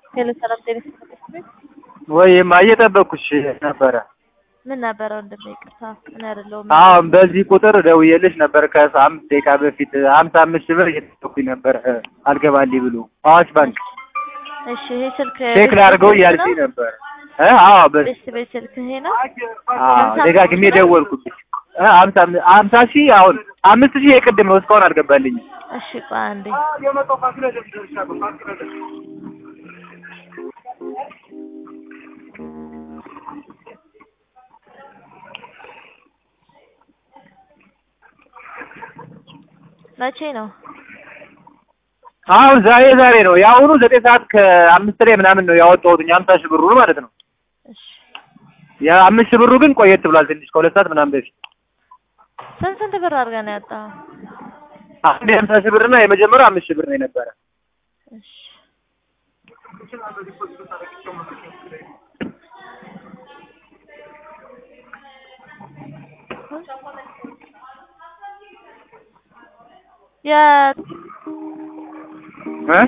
ሄሎ ሰላም ጤና ይስጥልኝ። ወይማ እየጠበኩሽ ነበረ። ምን ነበረ ወንድሜ? ይቅርታ እኔ አይደለሁም። አሁን በዚህ ቁጥር ደውዬልሽ ነበር ከአምስት ደቂቃ በፊት ሀምሳ አምስት ሺህ ብር እየጠበኩኝ ነበር አልገባልኝ ብሎ አዋሽ ባንክ እሺ ይሄ ስልክ ቼክ ላድርገው እያልሽኝ ነበር። እ አዎ በ ቤት ቤት ስልክ ይሄ ነው። አዎ ደጋግሜ ደወልኩብሽ። እ ሀምሳ ሀምሳ ሺህ አሁን አምስት ሺህ የቅድም ነው እስካሁን አልገባልኝም። እሺ ቆይ አንዴ መቼ ነው? አሁን ዛሬ ዛሬ ነው የአሁኑ ዘጠኝ ሰዓት ከአምስት ላይ ምናምን ነው ያወጣሁት ሀምሳ ሺህ ብሩን ማለት ነው። እሺ የአምስት ሺህ ብሩ ግን ቆየት ብሏል ትንሽ ከሁለት ሰዓት ምናምን በፊት ስንት ስንት ብር አድርገህ ነው ያጣኸው? አንድ የሀምሳ ሺህ ብር እና የመጀመሪያው አምስት ሺህ ብር ነው የነበረ። እሺ የ እ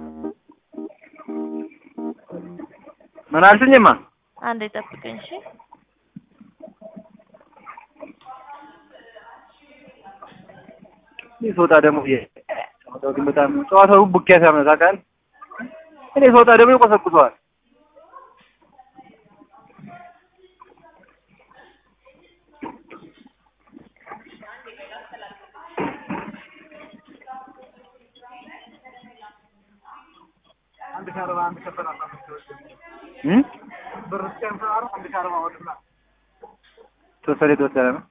ምን አልሽኝማ? አንዴ ጠብቀኝ እሺ። እኔ ስወጣ ደግሞ ጨዋታው ግን በጣም ጨዋታው ቡኪያ ሲያመጣ ቃል እኔ ስወጣ ደግሞ ይቆሰቁሰዋል። እም ተወሰደ የተወሰነ ነው።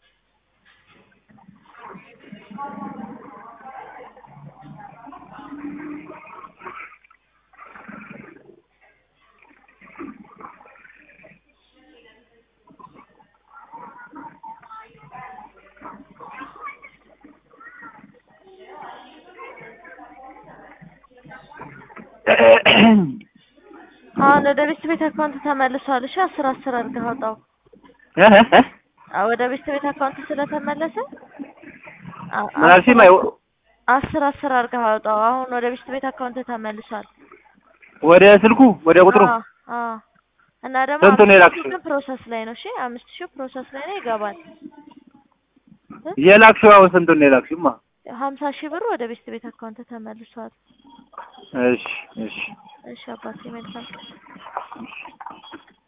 አሁን ወደ ቤት ቤት አካውንት ተመልሷል። እሺ አስር አስር አድርገህ አውጣው። እ እ እ አዎ ወደ ቤት ቤት አካውንት ስለተመለሰ አ- ምን አልሽኝ? ማይ አስር አስር አድርገህ አውጣው። አሁን ወደ ቤት ቤት አካውንት ተመልሷል። ወደ ስልኩ ወደ ቁጥሩ አዎ አዎ። እና ደግሞ ስንት ነው አምስት የላክሽው? ሺህ ግን ፕሮሰስ ላይ ነው። እሺ አምስት ሺህ ፕሮሰስ ላይ ነው ይገባል። የላክሽው አሁን ስንቱን ነው የላክሽውማ? ሀምሳ ሺህ ብር ወደ ቤት ቤት አካውንት ተመልሷል። እሺ እሺ እሺ አባቴ መልካም